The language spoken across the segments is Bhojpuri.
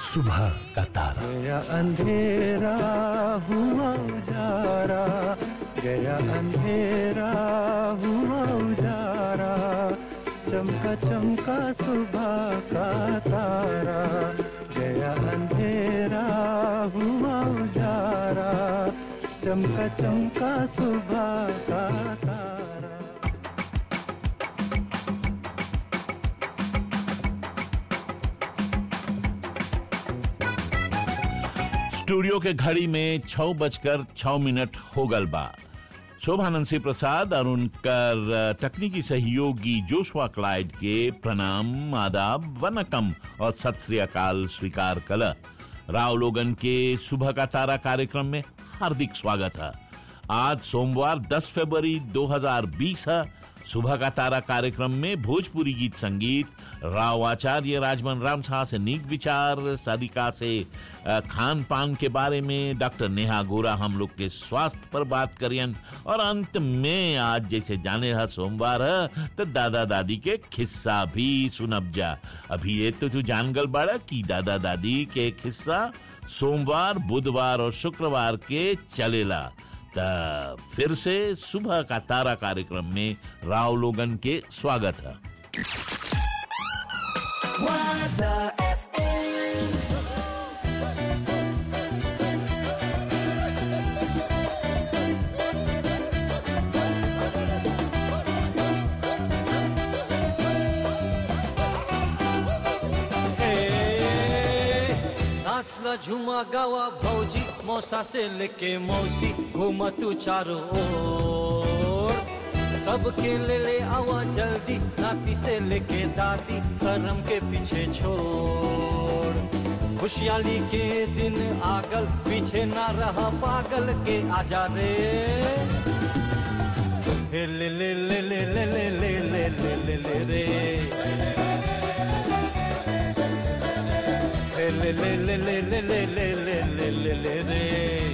सुबह का तारा गया अंधेरा हुआ उजारा गया अंधेरा हुआ उजारा चमका चमका सुबह का तारा गया अंधेरा हुआ उजारा चमका चमका सुबह का तारा स्टूडियो के घड़ी में छह बजकर छह मिनट हो गल बा शोभानंद सिंह प्रसाद और उनकर तकनीकी सहयोगी जोशवा क्लाइड के प्रणाम आदाब वनकम और सत श्री अकाल स्वीकार कल राव लोगन के सुबह का तारा कार्यक्रम में हार्दिक स्वागत है आज सोमवार 10 फरवरी 2020 है सुबह का तारा कार्यक्रम में भोजपुरी गीत संगीत राव आचार्य राजमन राम शाह से नीक विचार सारिका से अ, खान पान के बारे में डॉक्टर नेहा गोरा हम लोग के स्वास्थ्य पर बात करियन और अंत में आज जैसे जाने रहा सोमवार है तो दादा दादी के खिस्सा भी सुनब जा अभी ये तो तू जान गल बाड़ा कि दादा दादी के खिस्सा सोमवार बुधवार और शुक्रवार के चलेला त फिर से सुबह का तारा कार्यक्रम में राव लोगन के स्वागत है Waza FM. नाचला झुमा गावा भौजी मौसा से लेके मौसी घूमा तू चारों ओर सबके ले ले आवा जल्दी नाती से लेके दादी शर्म के पीछे छोड़ खुशहाली के दिन आगल पीछे ना रहा पागल के आजा रे हे ले ले ले ले ले ले ले ले ले ले ले रे हे ले ले ले ले ले ले ले ले ले ले ले रे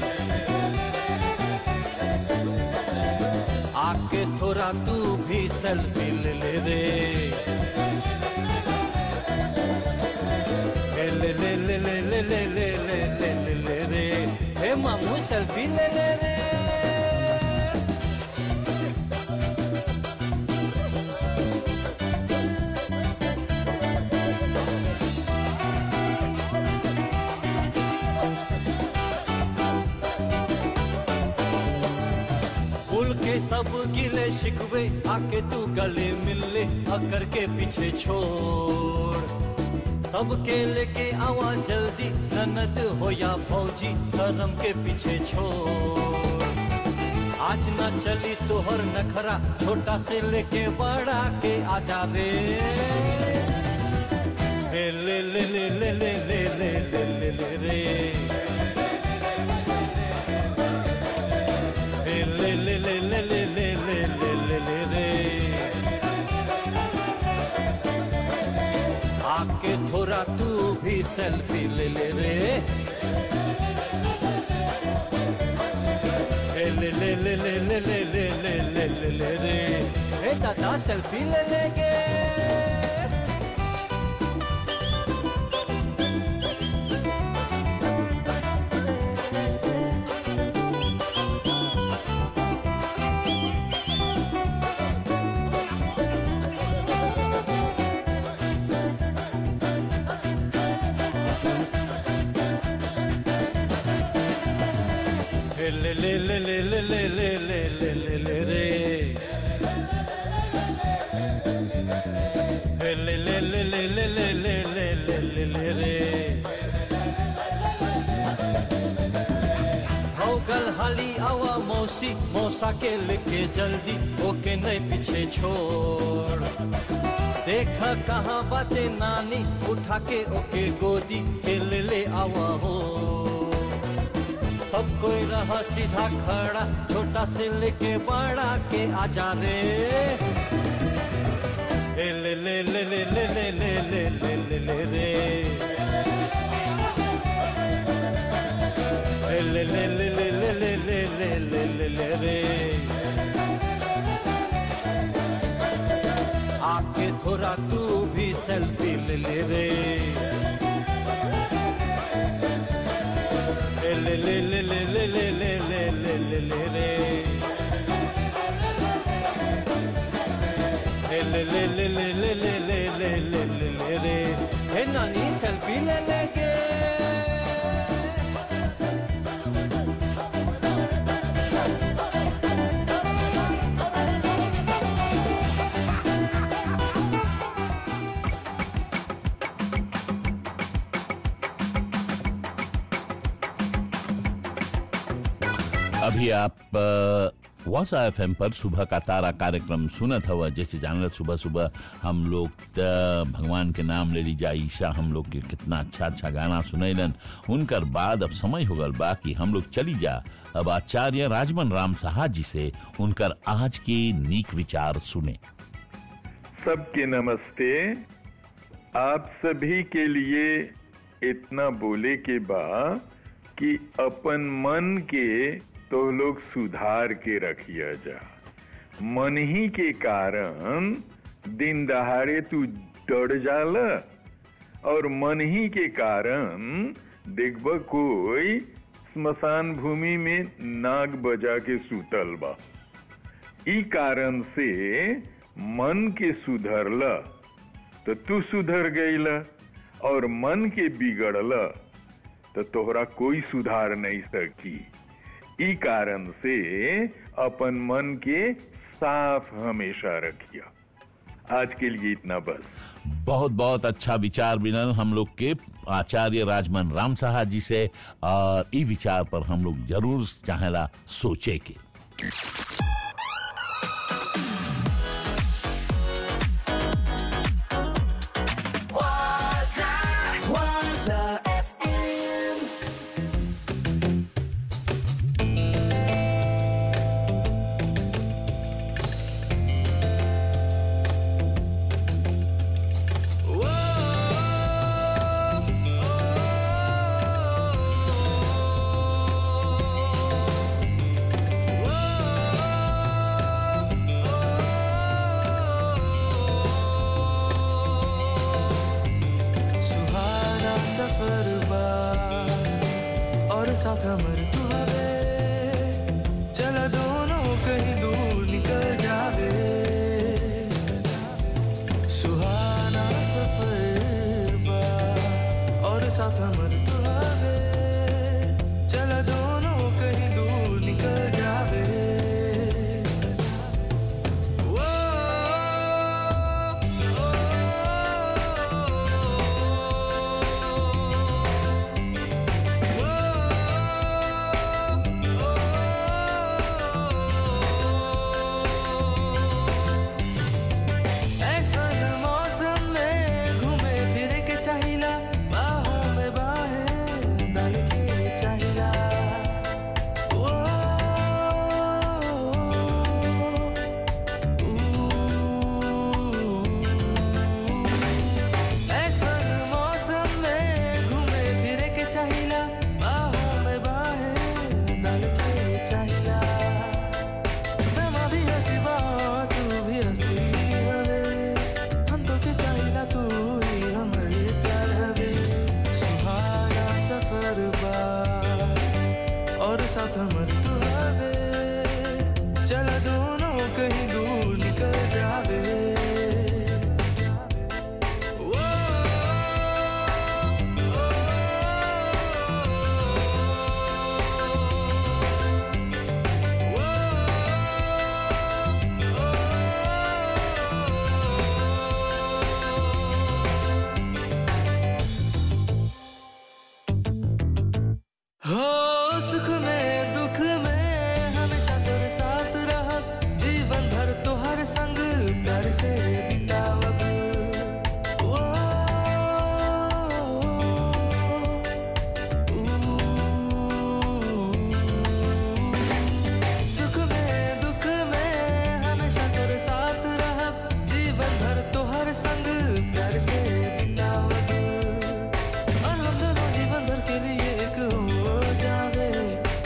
आके थोड़ा तू भी सेल्फी ले ले रे हे ले ले ले ले ले ले ले ले ले ले ले रे हे मामू सेल्फी ले ले रे भूल के सब गिले शिकवे आके तू गले मिल ले अकर के पीछे छोड़ सबके लेके आवा जल्दी ननद हो या भौजी शर्म के पीछे छोड़ आज न चली तोहर नखरा छोटा से लेके बड़ा के आजा रे हे ले ले ले ले ले ले ले ले ले ले रे हे ले ले ले ले ले ले ले ले ले ले रे आके थोड़ा तू भी सेल्फी ले ले रे हे ले ले ले ले ले ले ले ले ले ले ले रे हे दादा सेल्फी ले लेंगे हे ले ले ले ले ले ले ले ले ले ले ले रे हे ले ले ले ले ले ले ले ले ले ले ले रे हो गल हाली आवा मौसी मौसा के लेके जल्दी ओके नहीं पीछे छोड़ देखा कहाँ बातें नानी उठा के ओके गोदी के ले ले आवा हो सब कोई रहा सीधा खड़ा छोटा से लेके बड़ा के आजा रे ए ले ले ले ले ले ले ले ले ले ले ले रे ए ले ले ले ले ले ले ले ले ले ले ले रे आके थोड़ा तू भी सेल्फी ले ले रे नानी सेल्फी ले लेंगे अभी आप वासा एफ पर सुबह का तारा कार्यक्रम सुनत हवा जैसे जानल सुबह सुबह हम लोग त भगवान के नाम ले लीजा ईशा हम लोग के कितना अच्छा अच्छा गाना सुनैलन उनकर बाद अब समय हो गल बा कि हम लोग चली जा अब आचार्य राजमन राम साहा जी से उनकर आज के नीक विचार सुने सबके नमस्ते आप सभी के लिए इतना बोले के बा कि अपन मन के तो लोग सुधार के रखिया जा मन ही के कारण दिन दहाड़े तू डर जाला और मन ही के कारण देखब कोई स्मशान भूमि में नाग बजा के सुतल बा ई कारण से मन के सुधरल तो तू सुधर गईल और मन के बिगड़ल तो तोहरा कोई सुधार नहीं सकी ई कारण से अपन मन के साफ हमेशा रखिया आज के लिए इतना बस बहुत बहुत अच्छा विचार मिलल हम लोग के आचार्य राजमन राम साहा जी से और ई विचार पर हम लोग जरूर चाहेला सोचे के Waza, Waza FM. सुहाना सफर बा और साथ हमर तू हवे चल दोनों कहीं दूर निकल जावे सुहाना सफर बा और साथ हमर तू हवे चल दोनों कहीं दूर निकल जावे ऐसन मौसम में घूमे फिरे के चाहिला बाहों में बाहें डाल के चाहिला ओ, ऊ। ऐसन मौसम में घूमे फिरे के चाहिला बाहों में बाहें डाल के चाहिला समा भी हसी बा तू भी हसी हवे हम तो के चाहिला तू ही हमरे प्यार हवे सुहाना सफर बा और साथ हमर तू हवे चल दोनों कहीं दूर निकल जावे ओ, हो सुख में दुख में हमेशा तेरे साथ रहा जीवन भर तो हर संग प्यार से बितावब ओ, ऊ। सुख में दुख में हमेशा तेरे साथ रहा जीवन भर तो हर संग प्यार से बितावब और हम दोनों जीवन भर के लिए एक हो जावे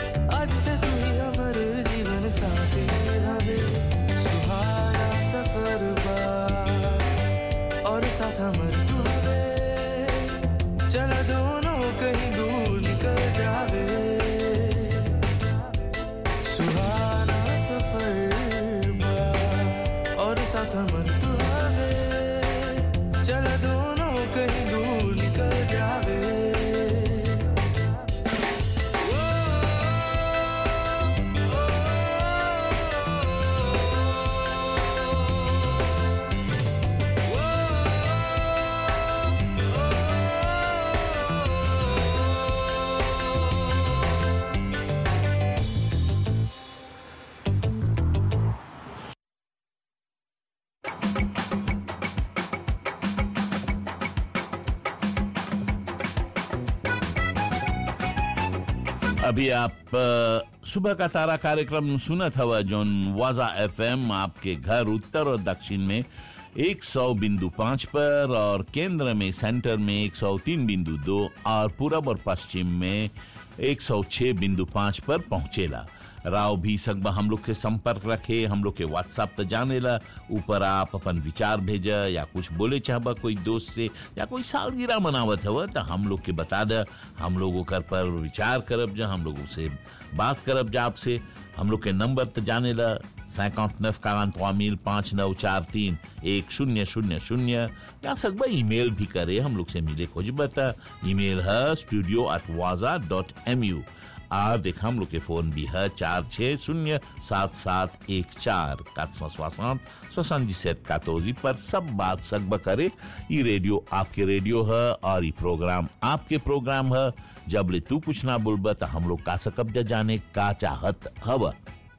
अभी आप अ, सुबह का तारा कार्यक्रम सुनत हवा जोन वाजा एफएम आपके घर उत्तर और दक्षिण में 100 बिंदु पाँच पर और केंद्र में सेंटर में 103 बिंदु दो और पूरब और पश्चिम में 106 बिंदु पाँच पर पहुंचेला राव भी सकबा हम लोग के संपर्क रखे हम लोग के व्हाट्सएप तो जानेला ऊपर आप अपन विचार भेजा या कुछ बोले चाहबा कोई दोस्त से या कोई सालगिरह मनावत हव तो हम लोग के बता द हम लोग ओकर पर विचार करब जा हम लोग से बात करब जा आपसे हम लोग के नंबर तो जानेला सैकाउंट नफ कारांतवा मिल पाँच नौ चार तीन एक शून्य शून्य शून्य या सकबा ईमेल भी करे हम लोग से मिले खोजबा त ईमेल है स्टूडियो एट वाजा डॉट एम यू और देखा हम लोग के फोन भी है चार छः शून्य सात सात एक चार quatre cent soixante soixante-dix-sept quatorze पर सब बात सकब करे ये रेडियो आपके रेडियो है और ये प्रोग्राम आपके प्रोग्राम है जब ले तू कुछ ना बोलब तो हम लोग का सकब जा जाने का चाहत हवा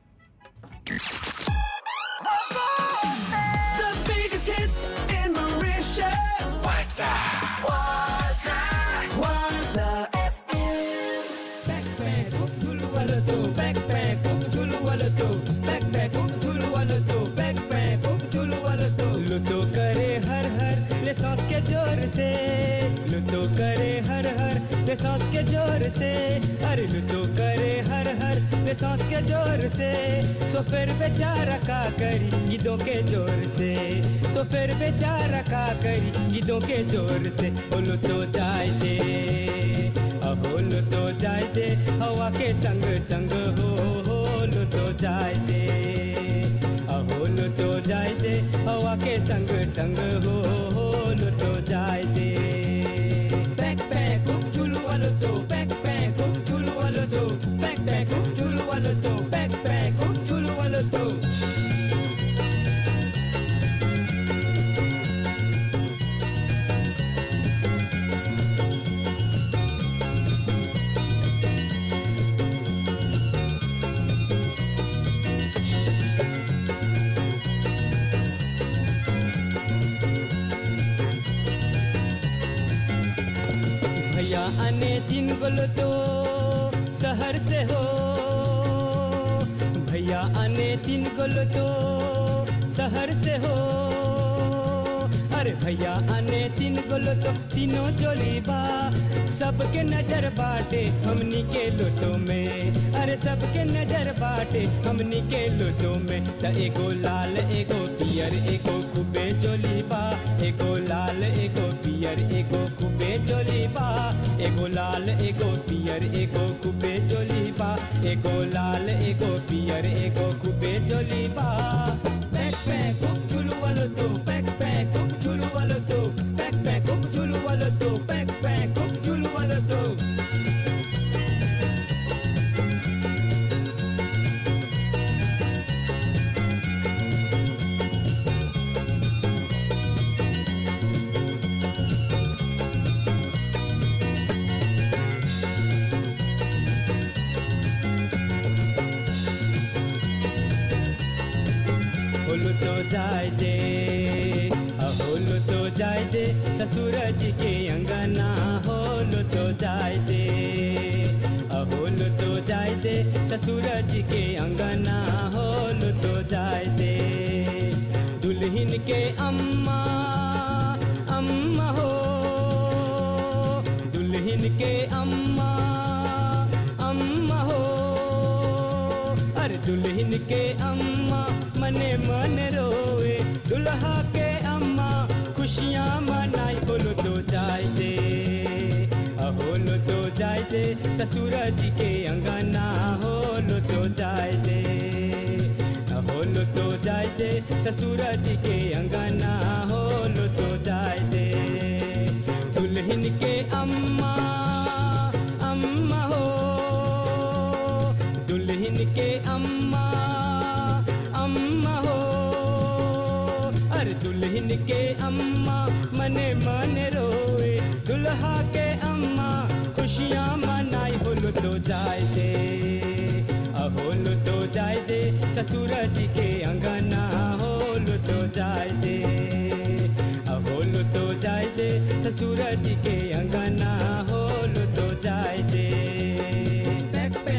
The biggest hits in Mauritius. Waza. Waza. Waza FM. लुटो करे हर हर ले सांस के जोर से लुटो करे हर हर ले सांस के जोर से अरे लुटो करे हर हर ले सांस के जोर से सो फिर बेचारा का करी गीतों के जोर से सो फिर बेचारा का करी गीतों के जोर से ओ लुटो जाए दे अहो लुटो जाए दे हवा के संग संग हो हो लुटो जाए दे अहो लुटो जाए दे हवा के संग संग हो हो लुटो जाए दे पैक पैक कुक चुलू वालो तो पैक पैक कुक चुलू वालो तो पैक पैक कुक चुलू वालो तो पैक पैक कुक चुलू वालो तो भैया आने दिन गोलो तो शहर से हो भैया आने दिन गोलो तो शहर से हो अरे भैया आने दिन गोलो तो तीनों जोली बा सबके नजर बाटे हमनी के लुटो में अरे सबके नजर बाटे हमनी के लुटो में त एगो लाल एगो पियर एगो खूबे जोली बा एगो लाल एगो पियर एगो खूबे जोली बा एगो लाल एगो पियर एगो खूबे जोली बा एगो लाल एगो पियर एगो खूबे जोली बा पैक पैक कुक चुलू वालो तो पैक पैक कुक चुलू वालो तो पैक पैक कुक चुलू वालो तो पैक पैक कुक चुलू वालो तो होलो तो जाए दे होलो तो जाए दे ससुर जी के अंगना होलो तो जाए दे होलो तो जाए दे ससुर जी के अंगना होलो तो जाए दे दुल्हन के अम्मा अम्मा हो दुल्हन के अम्मा अम्मा हो अरे दुल्हन के अम्मा मने मन रोए दुल्हा के अम्मा खुशियाँ मनाई बोलो तो जाए दे होलो तो जाए दे ससुर जी के अंगना होलो तो जाए दे होलो तो जाए दे ससुर जी के अंगना होलो तो जाए दे दुल्हन के अम्मा अम्मा हो दुल्हन के अम्मा अम्मा हो अरे दुल्हन के अम्मा मने मन रोए दुल्हा के अम्मा खुशियाँ मनाई होलो तो जाए दे होलो तो जाए दे ससुर जी के अंगना होलो तो जाए दे होलो तो जाए दे ससुर जी के अंगना होलो तो जाए दे पैक पैक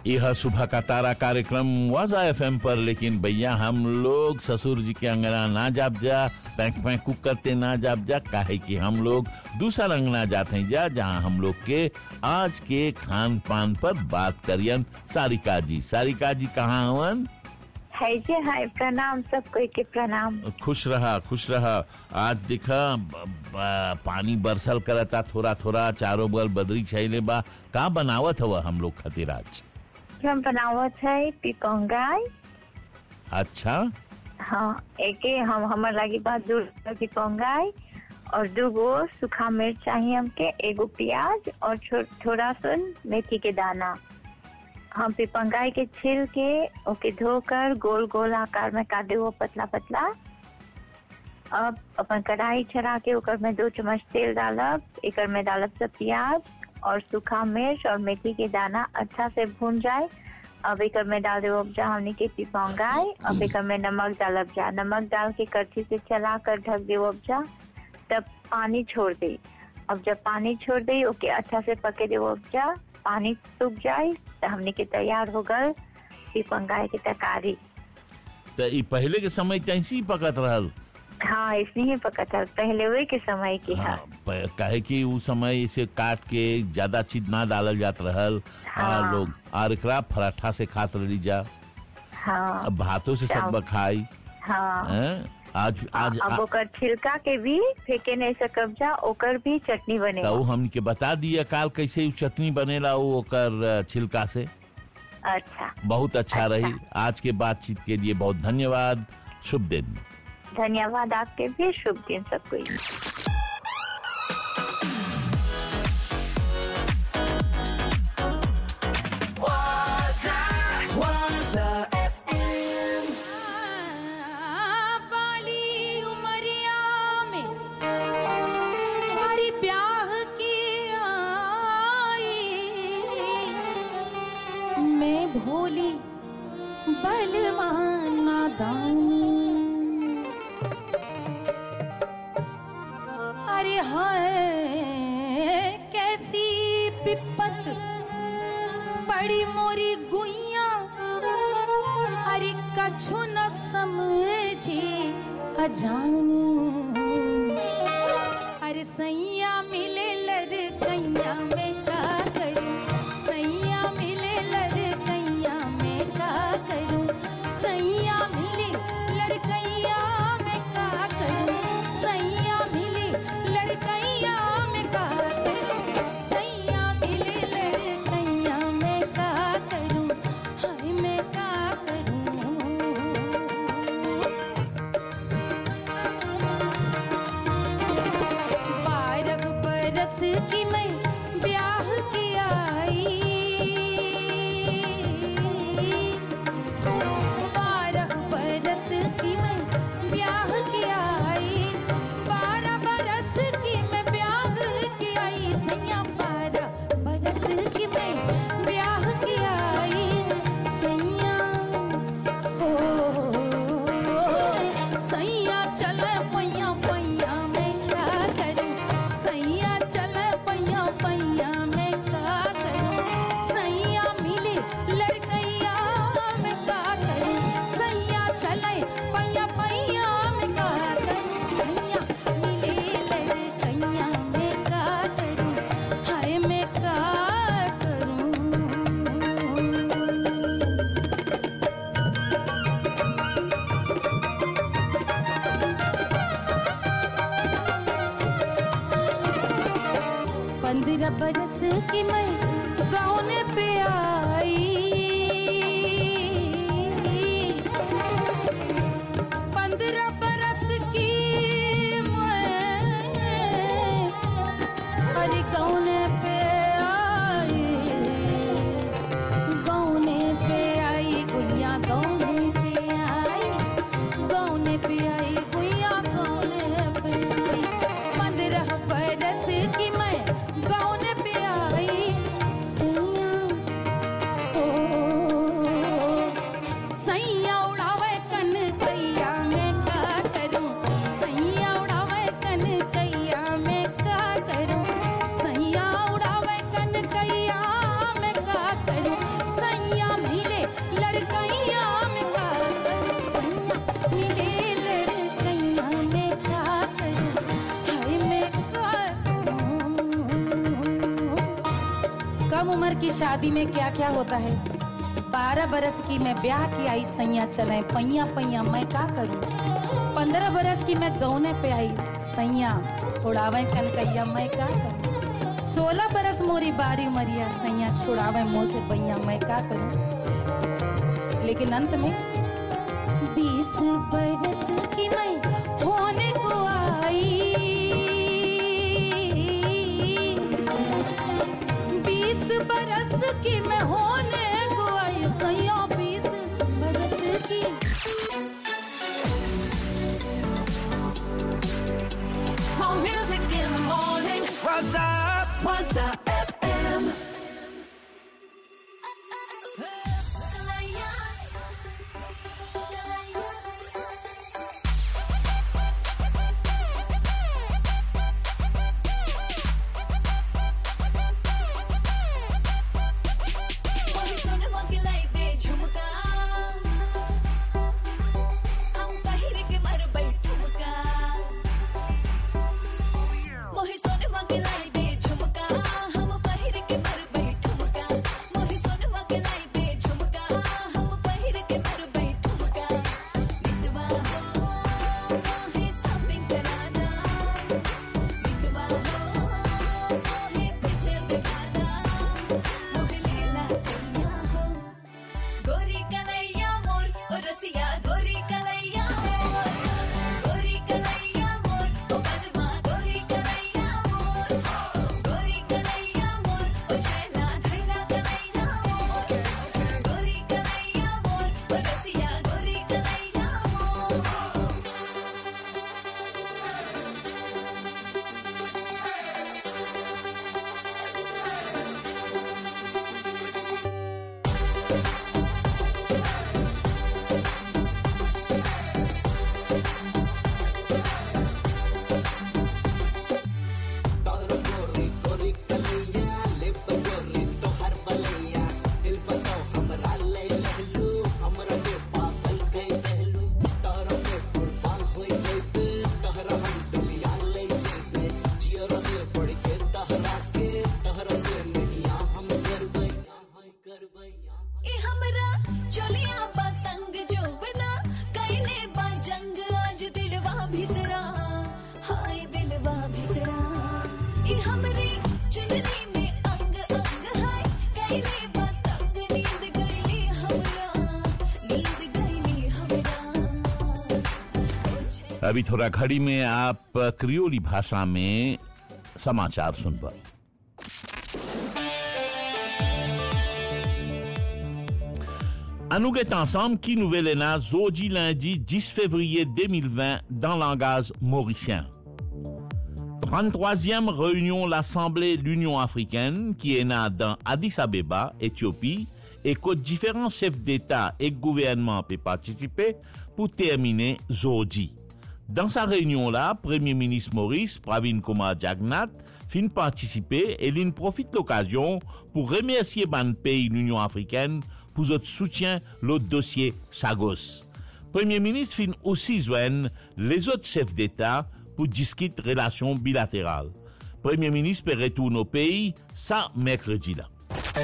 यह सुबह का तारा कार्यक्रम वाजा एफ पर लेकिन भैया हम लोग ससुर जी के अंगना ना जाप जा पैंक पैंक कुक करते ना जाप जा काहे कि हम लोग दूसरा अंगना जाते हैं जा जहाँ हम लोग के आज के खान पान पर बात करियन सारिका जी सारिका जी कहाँ हवन है जी हाय प्रणाम सब कोई के प्रणाम खुश रहा खुश रहा आज देखा ब- ब- पानी बरसल करता थोड़ा थोड़ा चारों बगल बदरी छैले बा का बनावत हवा हम लोग खातिर आज हम बनावत है पिपंगाई अच्छा हाँ एके हम हमर लागी बात दूर पिपंगाई और दू गो सूखा मिर्च चाहिए हमके एगो प्याज और छो- थोड़ा सा मेथी के दाना हम पिपंगाई के छिल के ओके धोकर गोल गोल आकार में काट देवो पतला पतला अब अपन कढ़ाई चढ़ा के ओकर में दो चम्मच तेल डालब एकर में डालब सब प्याज और सूखा मिर्च और मेथी के दाना अच्छा से भून जाए अब एकर में डाल देव उपजा हमने के पिपौंगाई अब एकर में नमक डालब जा नमक डाल के करछी से चला कर ढक देव उपजा तब पानी छोड़ दे अब जब पानी छोड़ दे ओके अच्छा से पके देव उपजा पानी सूख जाए तो हमने के तैयार हो गल पिपंगाई के तरकारी तो ई पहले के समय कैसी पकत रहल हाँ इसने ही पका था पहले वही के समय की हाँ, है प- काहे कि उ समय इसे काट के ज्यादा चीज ना डालल जात रहल हाँ। आ लोग और एकरा पराठा से खात रही जा हाँ अब भातों से सब चाव- खाई हाँ हैं? आज आज अब ओकर छिलका के भी फेंके नहीं सकब जा ओकर भी चटनी बनेगा तो हमके बता दिया काल कैसे उ चटनी बनेला उ ओकर अ, छिलका से अच्छा बहुत अच्छा अच्छा। रही आज के बातचीत के लिए बहुत धन्यवाद शुभ दिन धन्यवाद आपके भी शुभ दिन सबको Waza, Waza FM. बाली उमरिया में हमारी ब्याह की आई मैं भोली बलवान नादान अरे हाय कैसी विपत पड़ी मोरी गुइया अरे कछु न समझे अजान अरे सैया मिले लड़कैया में का करूं सैया मिले लड़कैया में का करूं सैया मिले लड़कैया में का करूं सैया मिले लड़कैया में का करूं सैया मिले लड़कैया में का करूं हाय मैं का करूं बारह बरस की मैं ब्याह की आई बारह बरस की मैं ब्याह की आई बारह बरस की मैं ब्याह की आई सैया बारह बरस की मैं ब्याह की आई सैया ओ सैया चले पैया पैया मैं का करूं सैया चले पैया पैया मैं का करूं सैया मिले लड़कैया मैं का करूं सैया चले पैया पैया मैं का करूं सैया मिले लड़कैया मैं का करूं हाय मैं का करूं पंद्रह बरस की मैं गाँव पे आई पंद्रह बरस की मैं अरे गाँव पे आई गाँव पे आई गुड़िया गाँव पे आई गाँव पे आई गुड़िया गाँव पे आई पंद्रह बरस की मैं गाँव पे आई की शादी में क्या क्या होता है बारह बरस की मैं ब्याह की आई सैया चले पैया पैया मैं का करूं पंद्रह बरस की मैं गौने पे आई सैया उड़ावे कनकैया मैं का करूं सोलह बरस मोरी बारी उमरिया सैया छुड़ावे मुंह से पैया मैं का करूं लेकिन अंत में बीस बरस की मैं होने को आई बीस बरस की मैं होने को आई सैया बीस बरस की For music in the morning. What's up? What's up? FM. मोही सोनमा के लाई दे झुमका हम पहिर के मरबै ठुमका मोही सोनमा के लाई दे झुमका हम पहिर के मरबै ठुमका मोही सोनमा के लाई दे झुमका हम पहिर के मरबै ठुमका मितवा हो मोहे शॉपिंग कराना मितवा हो मोहे पिक्चर दिखाना मोहे लीला करना हो गोरी कलैया मोर ओ रसिया गोरी कलैया मोर गोरी कलैया मोर ओ बलमा गोरी कलैया मोर गोरी कलैया मोर ओ छैला छैला कलैया मोर गोरी कलैया मोर ओ रसिया गोरी कलैया मोर ई हमरा चलिया पतंग जो बना कैले बा जंग आज दिलवा भितरा हाय दिलवा भितरा ई हमरी चुनरी में अंग अंग हाय कैले बा तंग नींद गईली हमरा नींद गईली हमरा अभी थोड़ा घड़ी में आप क्रियोली भाषा में समाचार सुन पर À nous est ensemble qui nouvelle ENA Zodi lundi 10 février 2020 dans langage mauricien. 33e réunion l'Assemblée de l'Union africaine qui est née dans Addis Abeba, Éthiopie, et que différents chefs d'État et gouvernements peuvent participer pour terminer Zodi. Dans sa réunion-là, Premier ministre Maurice Pravin Kumar Jagnat fin participer et il profite l'occasion pour remercier ban pays l'Union africaine pour votre soutien le dossier Chagos. Premier ministre fin aussi joindre les autres chefs d'État pour discuter relations bilatérales. Premier ministre peut retourner au pays ça mercredi là.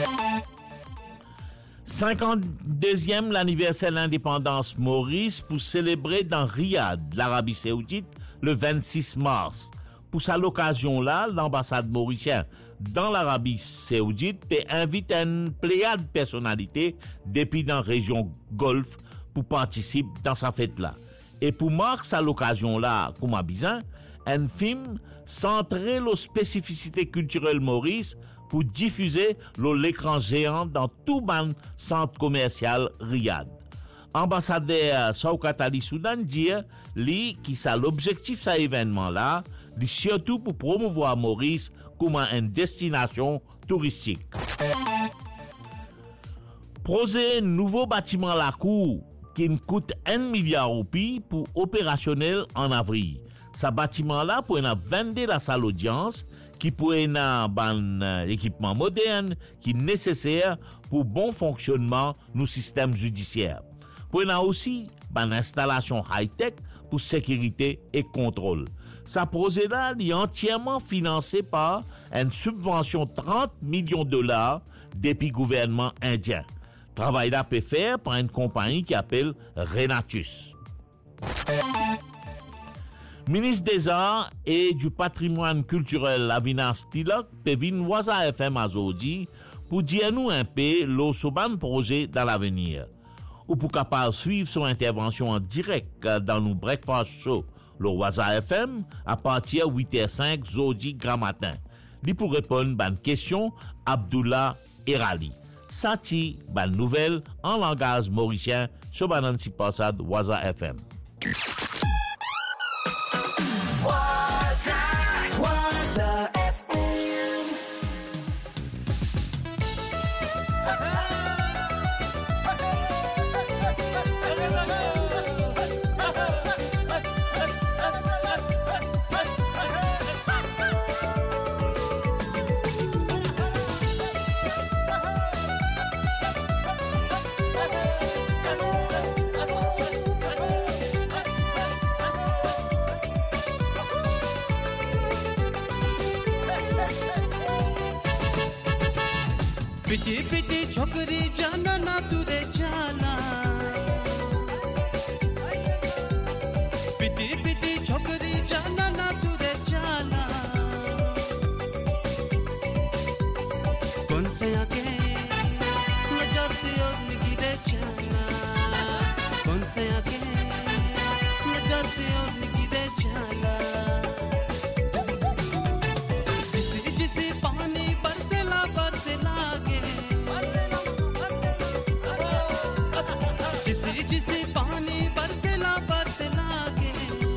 52e l'anniversaire de l'indépendance Maurice pour célébrer dans Riyad, l'Arabie Saoudite, le 26 mars. Pour cette occasion-là, l'ambassade mauricienne dans l'Arabie Saoudite peut inviter une pléiade de personnalités depuis dans la région Golfe pour participer dans sa fête-là. Et pour marquer cette occasion-là, comme à Bizan, un film centré sur spécificités culturelles Maurice pour diffuser le l'écran géant dans tout ban centre commercial Riyad. Ambassadeur Saukat Ali Soudan dit, lui, qui ça l'objectif de cet événement-là, dit surtout pour promouvoir Maurice comme une destination touristique. Projet nouveau bâtiment la cour qui me coûte 1 milliard de roupies pour opérationnel en avril. Ce bâtiment-là pour une vendre la salle d'audience qui pourrait un ban euh, équipement moderne qui est nécessaire pour bon fonctionnement nos systèmes judiciaires. Pour une aussi ban installation high-tech pour sécurité et contrôle. Ce projet-là est entièrement financé par une subvention de 30 millions de dollars depuis gouvernement indien. Travail là peut faire par une compagnie qui appelle Renatus. Ministre des Arts et du Patrimoine culturel Avinas Tilak Pevin Waza FM Azodi pour dire nous un peu le soban projet dans l'avenir. Ou pour capable suivre son intervention en direct dans nos breakfast show le Waza FM à partir 8h05 Zodi grand matin. Li pour répondre à une question Abdullah Erali. Sati ban nouvelle en langage mauricien sur Banansi Passad Waza FM. Waza, Waza FM. पिटी पिटी छोकरी जाना ना तुरे जाना पिटी पिटी छोकरी जाना ना तुरे जाना कौन से आके नजर से और निगिरे जाना कौन से आके नजर से और निगिरे जाना जिसी जिसी पानी बरसेला बरसेला के जिसी जिसी पानी बरसेला बरसेला के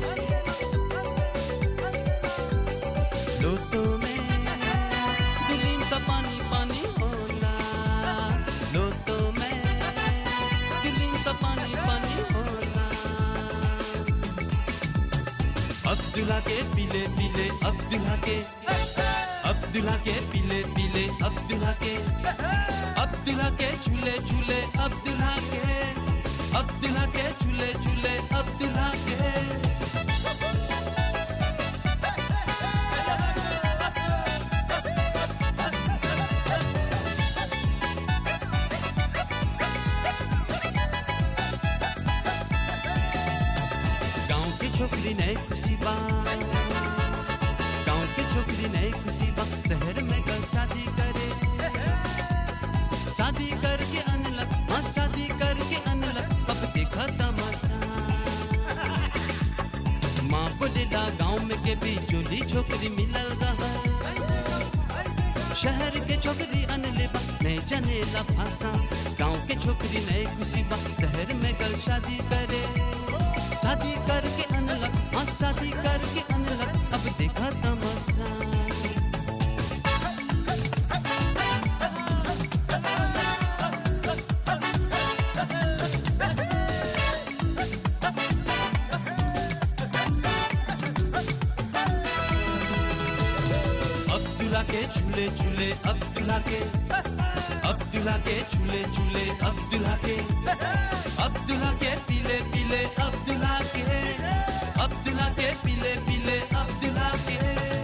लोटो में दुलीन सा पानी पानी होला लोटो में दुलीन सा पानी पानी होला अब्दुल्ला के पीले पीले अब्दुल्ला के अब्दुल्ला के पीले पीले अब्दुल्ला के अब्दुल्ला के झूले झूले अब्दुल्ला के अब्दुल्ला के झूले झूले अब्दुल्ला के गांव की छोकरी नहीं खुशी बा गांव की छोकरी नहीं खुशी बा शहर में कल शादी करे शादी करके अनलक हाँ शादी करके अनलक अब देखा तमाशा माँ बोलेला गांव में के भी जोली छोकरी मिलल रहा शहर के छोकरी अनले बा नहीं जनेला भाषा गांव के छोकरी नहीं खुशी बा शहर में कल शादी करे शादी करके अनलक हाँ शादी करके अनलक अब देखा तमाशा अब्दुल्ला के झूले झूले अब्दुल्ला के अब्दुल्ला के झूले झूले अब्दुल्ला के अब्दुल्ला के पीले पीले अब्दुल्ला के अब्दुल्ला के पीले पीले अब्दुल्ला के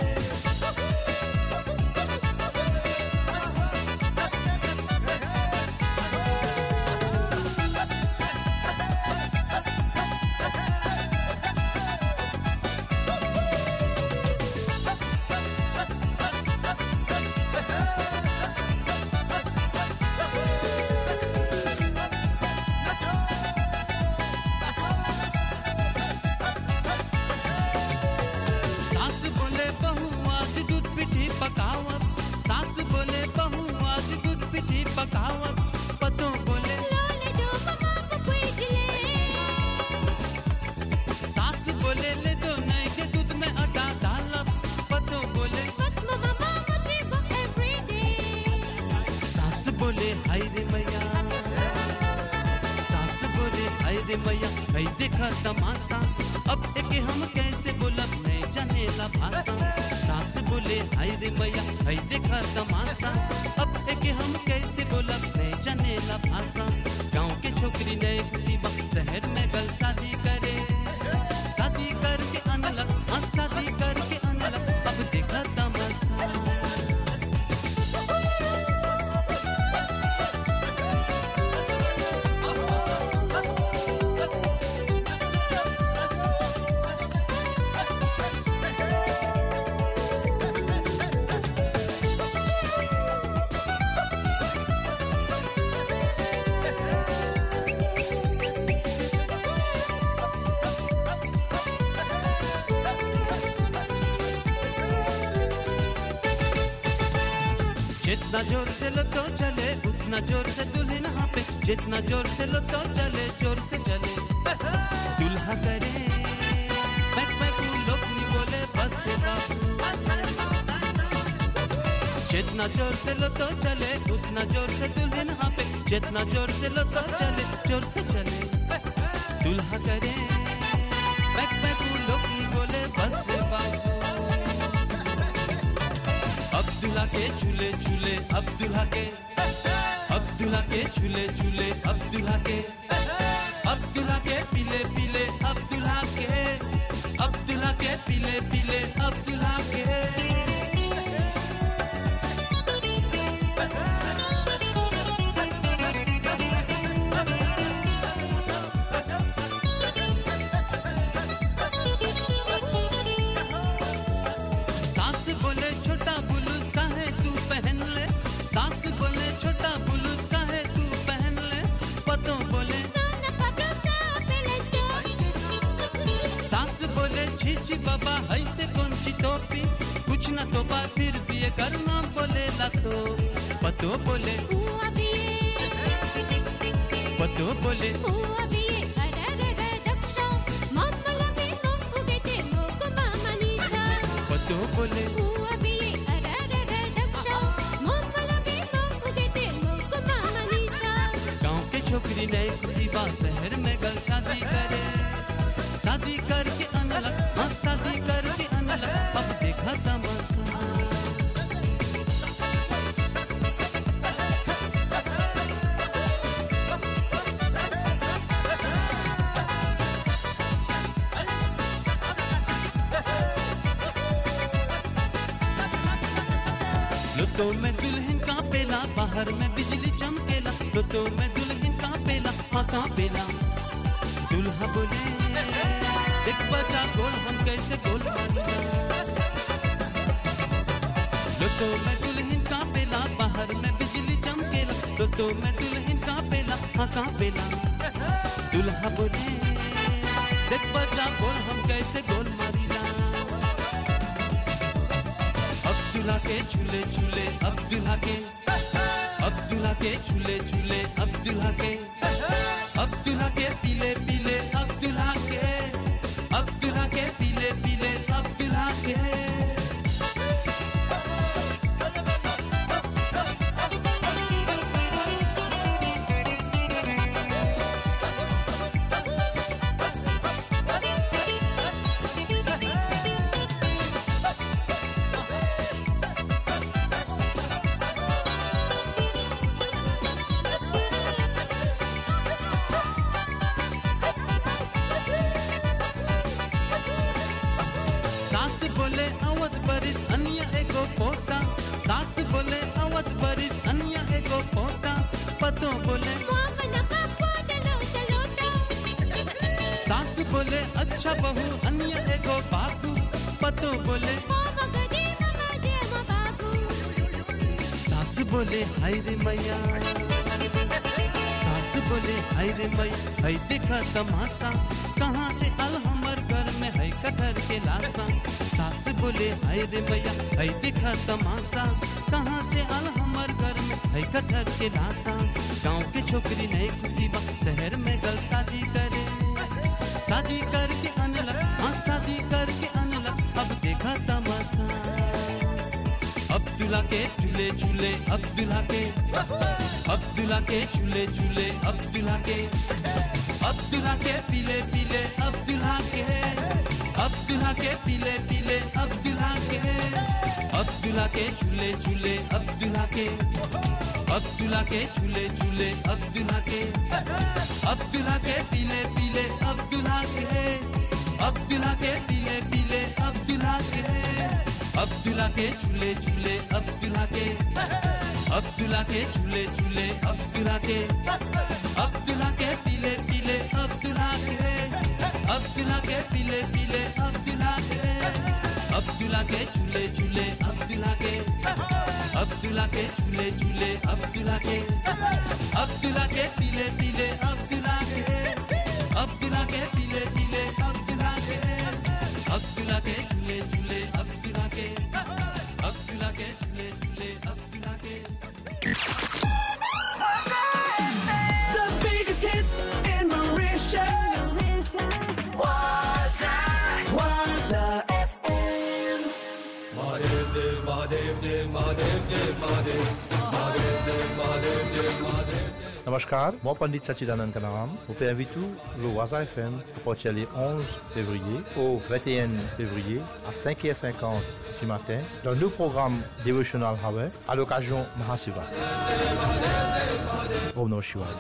सास बोले बहू आज दूध पिठी पकावत सास बोले बहू आज दूध पिठी पकावत पतो बोले सास बोले ले दो नहीं के दूध में आटा डालब पतो बोले सास बोले हाय रे मैया सास बोले हाय रे मैया है देखा तमाशा अब एक हम कैसे बोलब नहीं जानेला भाषा सास बोले हाय रे मैया है देखा तमाशा अब एक हम कैसे बोलब नहीं जानेला भाषा गांव के छोकरी नहीं खुशी बा शहर में गल शादी करे शादी करके अनलक हाँ शादी करके अनलक अब देखा तमाशा जितना जोर से लो तो चले उतना जोर से दुल्हन हाँ पे जितना जोर से लो तो चले जोर से चले दुल्हा करे बैक बैक लोग नहीं बोले बस रे बाबू जितना जोर से लो तो चले उतना जोर से दुल्हन हाँ पे जितना जोर से लो तो चले जोर से चले दुल्हा करे बैक बैक लोग नहीं बोले बस रे बाबू अब्दुल्ला के झूले झूले अब्दुल्ला के अब्दुल्ला के झूले झूले अब्दुल्ला के अब्दुल्ला के पीले पीले अब्दुल्ला के अब्दुल्ला के पीले पीले अब्दुल्ला के सास बोले छोटा बुलूस का है तू पहन ले सास बोले छोटा बुलूस का है तू पहन ले पतो बोले सास बोले छीची बाबा ऐसे कौन सी टोपी कुछ ना तो बात फिर भी ये करना बोले ला तो पतो बोले पतो बोले पतो बोले गांव के छोकरी नई खुशी बा शहर में गल शादी करे शादी करके अनलग हाँ शादी करके अनलग अब देखा तमाशा लुतो में दुल्हन का पेला बाहर में बिजली चमकेला लुतो में दुल्हन का पेला हाँ का पेला दुल्हा बोले देख बचा गोल हम कैसे गोल मारूंगा लुतो में दुल्हन का पेला बाहर में बिजली चमकेला लुतो में दुल्हन का पेला हाँ का पेला दुल्हा बोले देख बचा गोल हम कैसे गोल मारीला अब्दुल्ला के झूले झूले अब्दुल्ला के अब्दुल्ला के झूले झूले अब्दुल्ला के अब्दुल्ला के पीले पीले अब्दुल्ला के अब्दुल्ला के पीले पीले अब्दुल्ला के सास बोले अवध बरिस अन्य एगो पोता सास बोले अवध बरिस अन्य एगो पोता पतो बोले सास बोले अच्छा बहू अन्य एगो बाबू पतो बोले सास बोले हाय रे मैया सास बोले हाय रे मैया है देखा तमाशा कहाँ से अल हमर घर में है कटहर के लाशा सास बोले हाय रे मैया है देखा तमाशा कहाँ से अल हमर घर में है कटहर के लाशा गाँव के छोकरी नहीं खुशी बा शहर में गल शादी करे शादी करके अनलग हाँ शादी करके अनलग अब देखा तमाशा अब्दुल्ला के झूले झूले अब्दुल्ला के अब्दुल्ला के झूले झूले अब्दुल्ला के अब्दुल्ला के पीले पीले अब्दुल्ला के अब्दुल्ला के पीले पीले अब्दुल्ला के अब्दुल्ला के झूले झूले अब्दुल्ला के अब्दुल्ला के झूले झूले अब्दुल्ला के अब्दुल्ला के पीले पीले अब्दुल्ला के अब्दुल्ला के पीले पीले अब्दुल्ला के अब्दुल्ला के झूले झूले अब्दुल्ला के अब्दुल्ला के झूले झूले अब्दुल्ला के अब्दुल्ला के पीले पीले अब्दुल्ला के अब्दुल्ला के पीले पीले अब्दुल्ला के अब्दुल्ला के झूले झूले अब्दुल्ला के अब्दुल्ला के झूले झूले अब्दुल्ला के अब्दुल्ला के पीले पीले अब्दुल्ला के अब्दुल्ला के पीले पीले अब्दुल्ला के अब्दुल्ला के झूले झूले अब्दुल्ला के अब्दुल्ला के झूले झूले अब्दुल्ला के Namaskar, moi Pandit Sachidanand Kanaram. Vous pouvez inviter le Waza FM pour partir le 11 février au 21 février à 5h50 du matin dans le programme Devotional Hour à l'occasion Mahasiva. Om Namah Shivaya.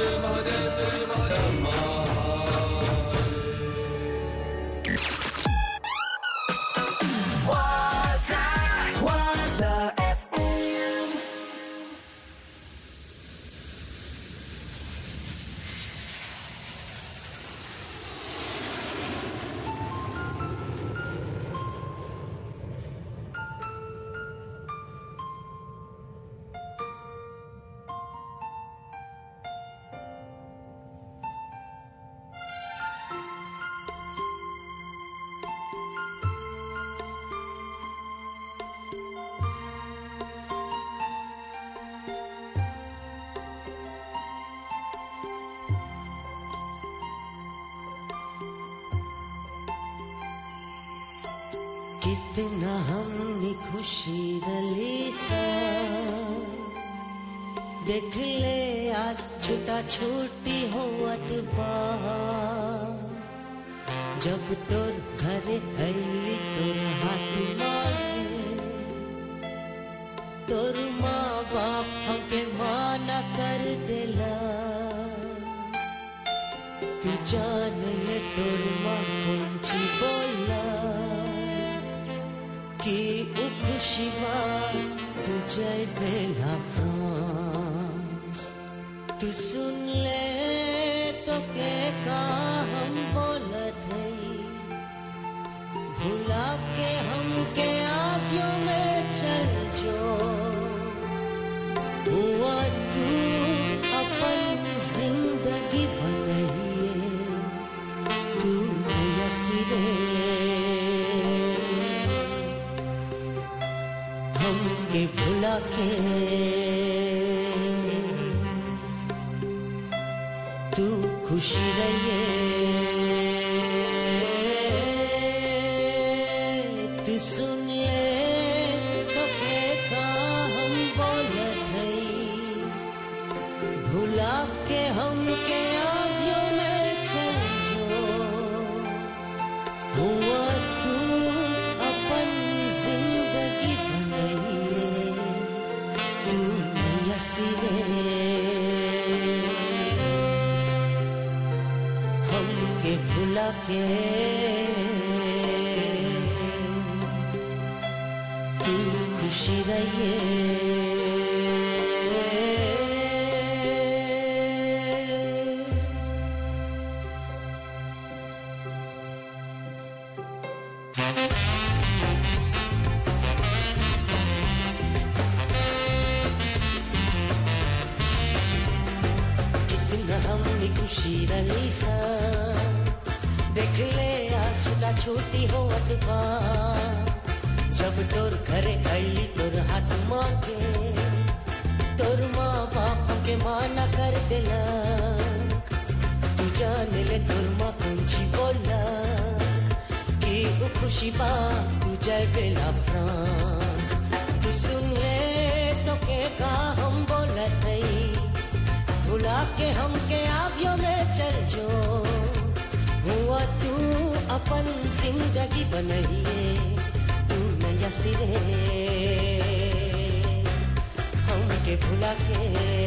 Waza, Waza FM. कितना हमने खुशी रली सा देख ले आज छुटा छूटी होवत बा जब तोर घरे हली तोर हाथ मांगे तोर माँ बाप हमके माना कर देला तू जान ले तोर माँ कौन ची बोला कि उ खुशी बा तू जय बेला फ्रांस तू सुन ले तो के का हम बोलत है भुला के हम के आवियों में चल जो हुआ तू अपन जिंदगी बनइए तू नया सिरे हमके भुला के तू खुशी रहिए तू सुन ले तो के का हम बोलत हई भुला के हमके आवियों में चल जो हुआ तू अपन जिंदगी बनइए तू नया सिरे हमके भुला के तू खुशी रहिए कितना हमने खुशी रही सा देख ले आसुला छोटी हो अतबा जब तोर घरे आईली तोर हाथ मांगे तोर माँ बाप के माना कर देला तू जान ले तोर माँ कुंची बोला कि वो खुशी बा तू जाए बेला फ्रांस तू सुन ले तो के का हम बोलत हई भुला के हमके आवियों में चल जो हुआ तू अपन जिंदगी बनइए तू नया सिरे हमके भुला के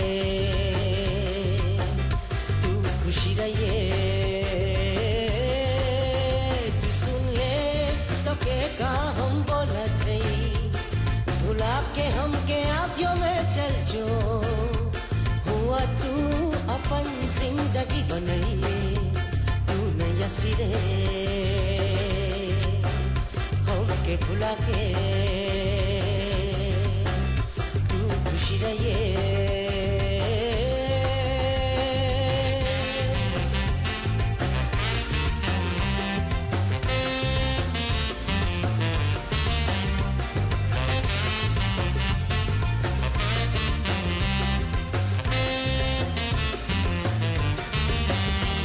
तू खुशी रहिए तू सुन ले तो के का हम बोलत हई भुला के हमके आवियों में चल जो हुआ तू अपन जिंदगी बनइए तू नया सिरे हमके भुला के तू खुशी रहिए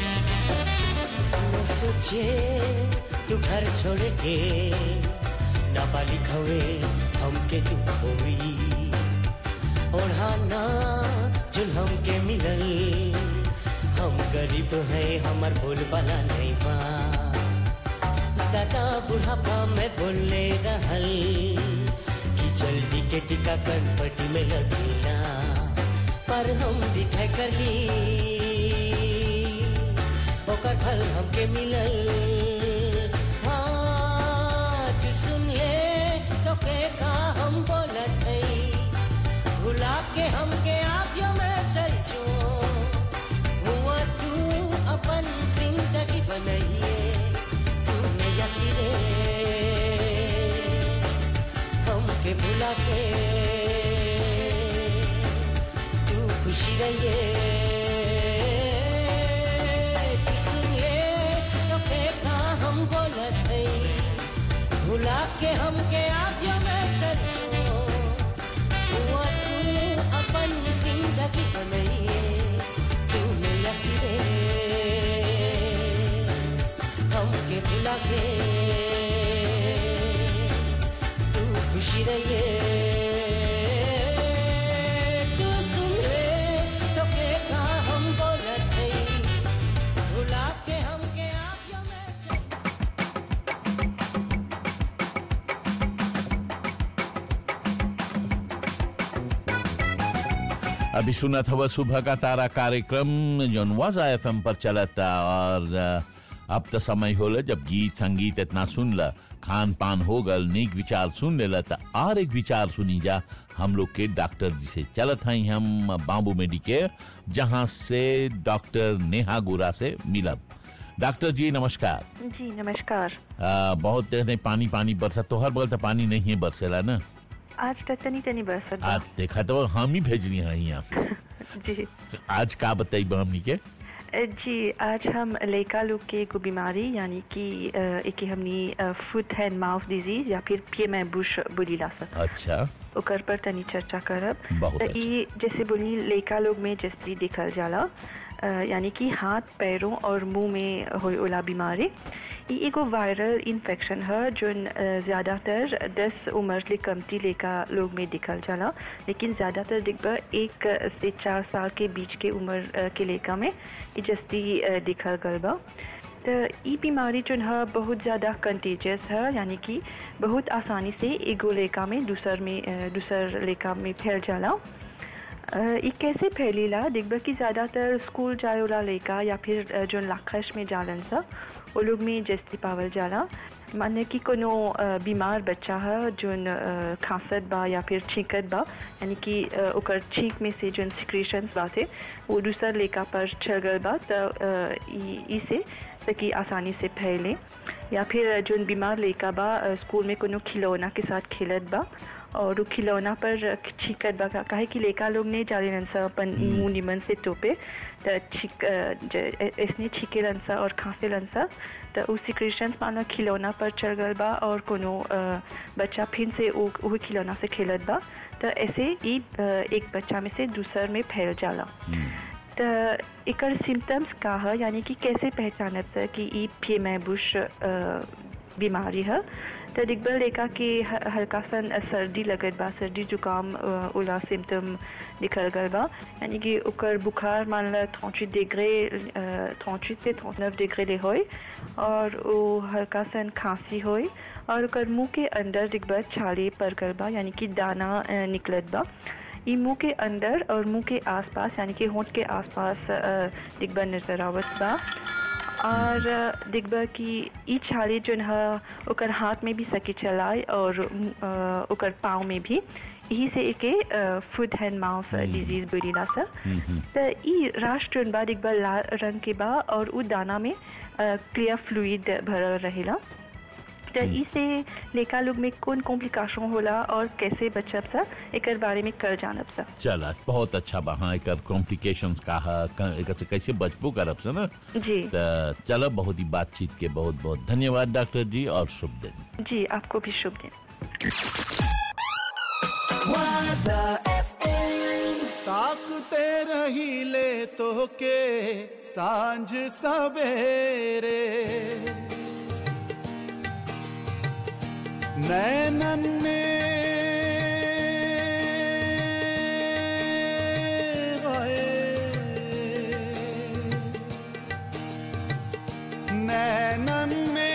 न सोचे तू घर छोड़ के ना बाली खवे हमके तू होई ओढ़ाना जुन हमके मिलल हम गरीब है हमर बोल वाला नहीं बा दादा बुढ़ापा में बोले रहल कि जल्दी के टिका कनपटी में लगेला पर हम डिठाई कर ली ओकर फल हमके मिलल हाँ तू सुन ले तो के का हम बोलत है भुला के हमके आँखों में चल जो हुआ तू अपन जिंदगी बनाइए तूने यसीरे हमके भुला के तू खुशी रहिए तू सुन ले तो के का हम बोलत है भुला के हमके आँखों में चल जो हुआ तू अपन जिंदगी बनाइए तूने यसीरे हमके भुला के तू खुशी रहिए तू सुन ले तो के का हम बोलत है भुला के हमके आँखों में चल अभी सुना था वह सुबह का तारा कार्यक्रम जौन वाजा एफ पर चला था और अ, अब तो समय होला जब गीत संगीत इतना सुन ला खान पान हो गल नेक विचार सुन लेला था और एक विचार सुनी जा हम लोग के डॉक्टर जी से चलत हैं हम बाबू मेडिकेयर जहां से डॉक्टर नेहा गोरा से मिलब डॉक्टर जी नमस्कार जी नमस्कार अ, बहुत देर नहीं पानी पानी बरसा तो हर बगल तो पानी नहीं है बरसेला ना आज तक तनी तनी बरसत बा। आज देखा तो हम ही भेजनी है यहाँ से जी आज का बताई हमनी के अ, जी आज हम लड़का लोग के एगो बीमारी यानी कि अ, एके हमनी फुट हैंड माउथ डिजीज या फिर पिए में बुश बोलीला सक अच्छा ओकर पर तनी चर्चा करब बहुत त ई जैसे बोली लड़का लोग में जैसे देखल जाला अ, यानी कि हाथ पैरों और मुंह में होए वाला बीमारी ई एगो वायरल इन्फेक्शन है जोन अ, ज़्यादातर 10 उम्र ले कमती लेका लोग में दिखल जाला लेकिन ज़्यादातर दिखबा एक से चार साल के बीच के उम्र अ, के लेका में ई जस्ती अ, दिखल गल बा तो ई बीमारी जोन है बहुत ज़्यादा कंटेजियस है यानी कि बहुत आसानी से एगो लेका में दूसर में अ, दूसर लेका में फैल जाला अ, ई कैसे फैलीला देखबा कि ज़्यादातर स्कूल जाए वाला लड़का या फिर अ, जोन लाखश में जालन सा वो लोग में जस्ती पावल जाला माने कि कोनो अ, बीमार बच्चा है जोन अ, खांसत बा या फिर छींकत बा यानी कि अ, ओकर छींक में से जोन सिक्रेशंस बाते वो दूसर लेका पर चल गल बा तो ई से ताकि आसानी से फैले या फिर जोन बीमार लड़का बा अ, स्कूल में कोनो खिलौना के साथ खेलत बा और उ खिलौना पर छींकत बा का- काहे कि लड़का लोग नहीं जाने सा अपन मुंह निमन से तोपे तो छीक अ, ज- ऐसने छीके सा और खांसे सा तो उ सिक्रेशन मानो खिलौना पर चढ़ गल बा और कोनो अ, बच्चा फिर से उ वही खिलौना से खेलत बा तो ऐसे ई अ, एक बच्चा में से दूसर में फैल जाला तो एकर सिम्टम्स का है यानी कि कैसे पहचानब से कि ई पी में बुश बीमारी है तो दिग्बल देखा कि ह- हल्का सन सर्दी लगत बा सर्दी जुकाम अ, उला सिम्टम दिखल गल बा यानी कि ओकर बुखार मान ला थौची डिग्री थौची से नव डिग्री ले होई और वो हल्का सन खांसी होई और ओकर मुंह के अंदर दिग्बल छाले पर गल बा यानी कि दाना अ, निकलत बा ई मुंह के अंदर और मुंह के आसपास यानी कि होंठ के आसपास अ, दिग्बा नजर आवत बा और अ, दिग्बा की ई छाले जोन है ओकर हाथ में भी सकी चलाए और अ, ओकर पाँव में भी यही से एके फुट हैंड माउथ डिजीज बोलीला सर तो ई राष्ट्र जोन बा दिग्बा लाल रंग के बा और उ दाना में क्लियर फ्लूइड भरल रहेला तो इसे लेका लोग में कौन कॉम्प्लिकेशन होला और कैसे बचब सा एकर बारे में कर जानब सा चला बहुत अच्छा बा हाँ एकर कॉम्प्लिकेशंस का है क- एकर से कैसे बचबो करब से ना जी तो चलो बहुत ही बातचीत के बहुत बहुत धन्यवाद डॉक्टर जी और शुभ दिन जी आपको भी शुभ दिन Waza FM. ताकते रही ले तो के सांझ सवेरे नैनन में गए नैनन में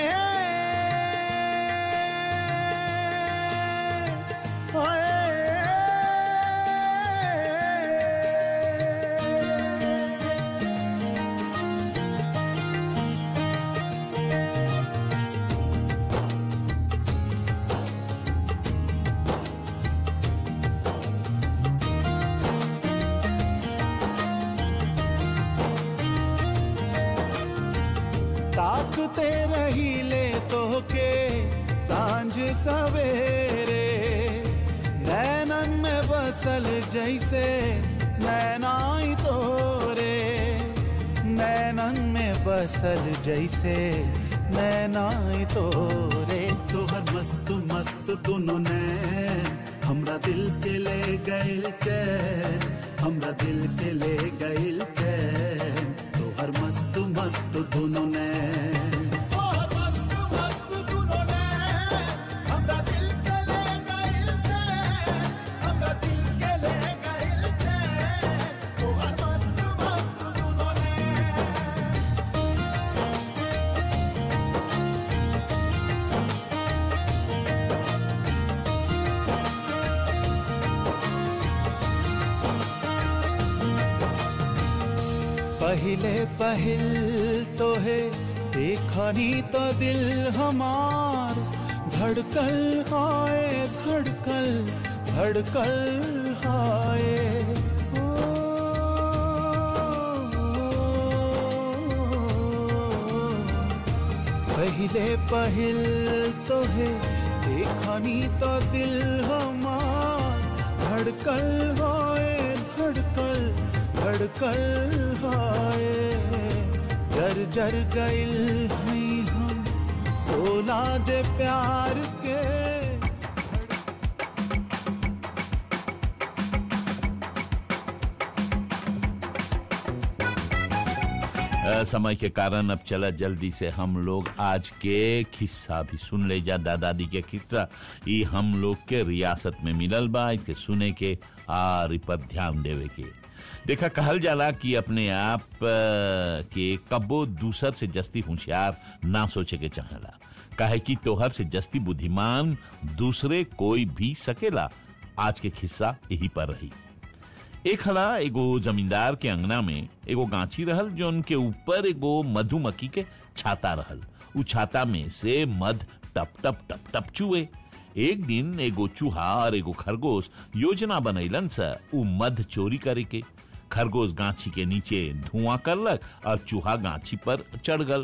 ताकते रही ले तो के सांझ सवेरे नैनन में बसल जैसे नैनाई तोरे नैनन में बसल जैसे नैनाई तोरे तोहर मस्त मस्त दोनों ने हमरा दिल के ले गइल चैन हमरा दिल के ले गइल चैन तोहर मस्त मस्त दोनों ने पहले पहल तो है देखनी तो दिल हमार धड़कल हाय धड़कल धड़कल हाय पहले पहल तो है देखनी तो दिल हमार धड़कल हाय धड़कल धड़कल हाय जर जर गइल हई हम सोला जे प्यार के अ, समय के कारण अब चला जल्दी से हम लोग आज के किस्सा भी सुन ले जा दादा दादी के किस्सा ई हम लोग के रियासत में मिलल बा इसके सुने के और इ पर ध्यान देवे के देखा कहल जाला कि अपने आप अ, के कबो दूसर से जस्ती होशियार ना सोचे के चाहेला काहे कि तोहर से जस्ती बुद्धिमान दूसरे कोई भी सकेला आज के किस्सा यही पर रही एक हला एगो जमींदार के अंगना में एगो गांची रहल जो उनके ऊपर एगो मधुमक्खी के छाता रहल उ छाता में से मध टप टप टप टप चुए एक दिन एगो चूहा और एगो खरगोश योजना बनैलन स उ मध चोरी करे के खरगोश गांची के नीचे धुआं करलक और चूहा गांची पर चढ़ गल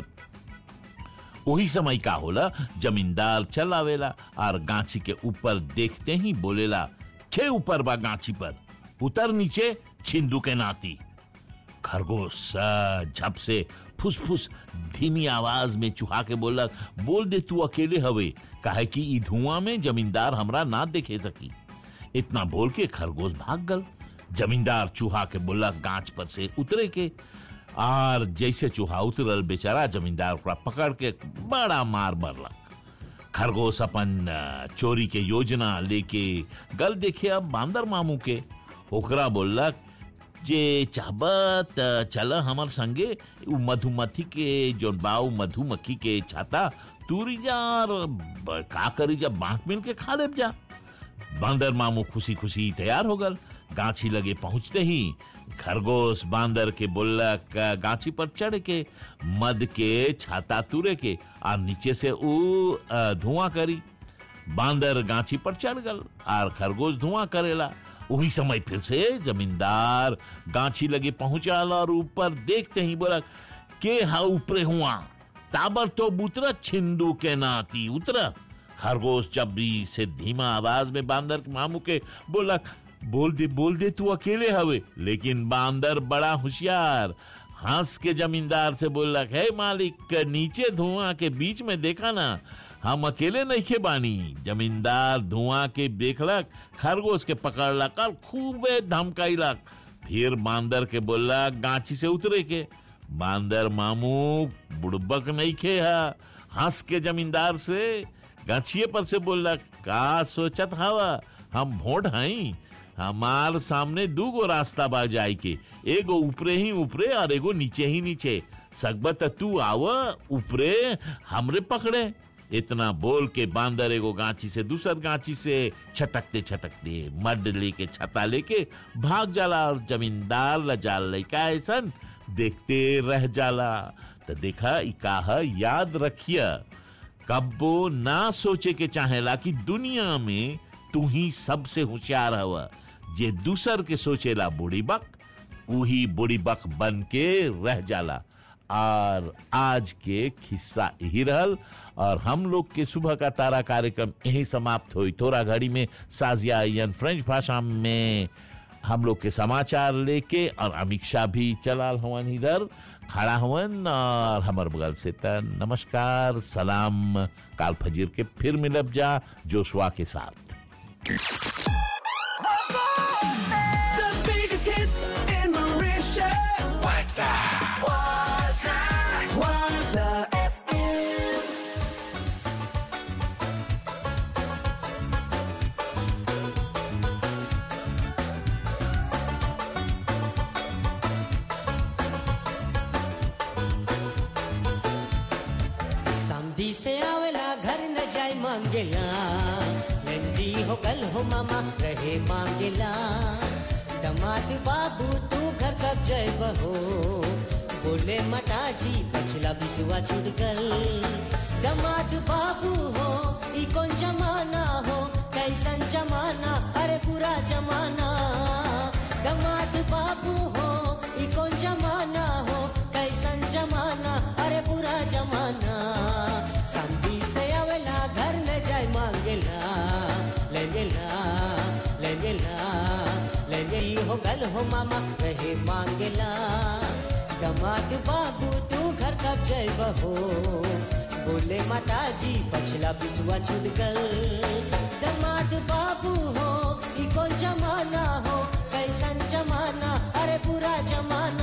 वही समय का होला जमींदार चल आवेला और गांची के ऊपर देखते ही बोलेला खे ऊपर बा गांची पर उतर नीचे छिंदू के नाती खरगोश स झप से फुसफुस धीमी आवाज में चुहा के बोलक बोल दे तू अकेले हवे काहे कि ई धुआं में जमींदार हमरा ना देखे सकी इतना बोल के खरगोश भाग गल जमींदार चूहा के बोलक गांच पर से उतरे के और जैसे चूहा उतरल बेचारा जमींदार ओकरा पकड़ के बड़ा मार मरलक खरगोश अपन अ, चोरी के योजना लेके गल देखे अब बांदर मामू के ओकरा बोललक जे चाहबत चल हमर संगे उ मधुमक्खी के जोन बा उ मधुमक्खी के छाता तूरी जा और ब- का करी जा बांट मिल के खा लेब जा बांदर मामू खुशी खुशी तैयार हो गल गाछी लगे पहुंचते ही खरगोश बांदर के बोलक गाछी पर चढ़ के मद के छाता तुरे के और नीचे से उ अ, धुआं करी बांदर गाछी पर चढ़ गल और खरगोश धुआं करेला वही समय फिर से जमींदार गाछी लगे पहुंचाल और ऊपर देखते ही बोला के हा ऊपरे हुआ ताबर तो उतरा छिंदू के नाती उतरा खरगोश जब भी से धीमा आवाज में बांदर के मामू के बोला बोल दे बोल दे तू अकेले हवे लेकिन बांदर बड़ा होशियार हंस के जमींदार से बोला है मालिक नीचे धुआं के बीच में देखा ना हम अकेले नहीं खे बानी जमींदार धुआं के देखलक खरगोश के पकड़लक और खूबे धमकाइलक फिर बांदर के बोला गांची से उतरे के बांदर मामू बुड़बक नहीं खे हा हंस के जमींदार से गाछिए पर से बोला का सोचत हवा हम भोट हई हमार सामने दू गो रास्ता बा जाए के एगो ऊपरे ही ऊपरे और एगो नीचे ही नीचे सकबत तू आव ऊपरे हमरे पकड़े इतना बोल के बांदर एगो गांची से दूसर गांची से छटकते छटकते मड लेके छता लेके भाग जाला और जमींदार लजाल लइका ऐसन देखते रह जाला तो देखा ई काह याद रखिया कब्बो ना सोचे के चाहेला कि दुनिया में तू ही सबसे होशियार हवा जे दूसर के सोचेला बुढ़ी बक वही बुढ़ी बक बन के रह जाला और आज के खिस्सा यही रहल और हम लोग के सुबह का तारा कार्यक्रम यही समाप्त हुई थोड़ा घड़ी में साजिया यन फ्रेंच भाषा में हम लोग के समाचार लेके और अमित शाह भी चलाल हवन इधर खड़ा हवन और हमर बगल से त नमस्कार सलाम काल फजीर के फिर मिलब जा जोशुआ के साथ The biggest hits in Mauritius. Waza. Waza. Waza FM. समधी से आवेला घर न जाए मांगेला नंदी हो कल हो मामा रहे मांगेला दमाद बाबू तू घर कब जाए बहो बोले माता जी पछला बिसुआ छूट गल दमाद बाबू हो ई कौन जमाना हो कैसन जमाना अरे पूरा जमाना दमाद बाबू हो ई कौन जमाना हो कैसन जमाना अरे पूरा जमाना संधी से आवेला घर न जाए मांगेला ले गेला ले गेला ले गई हो गल हो मामा रहे मांगेला दमाद बाबू तू घर कब जाए बहो बोले माता जी पछला बिसुआ छूट गल दमाद बाबू हो ई कौन जमाना हो कैसन जमाना अरे पूरा जमाना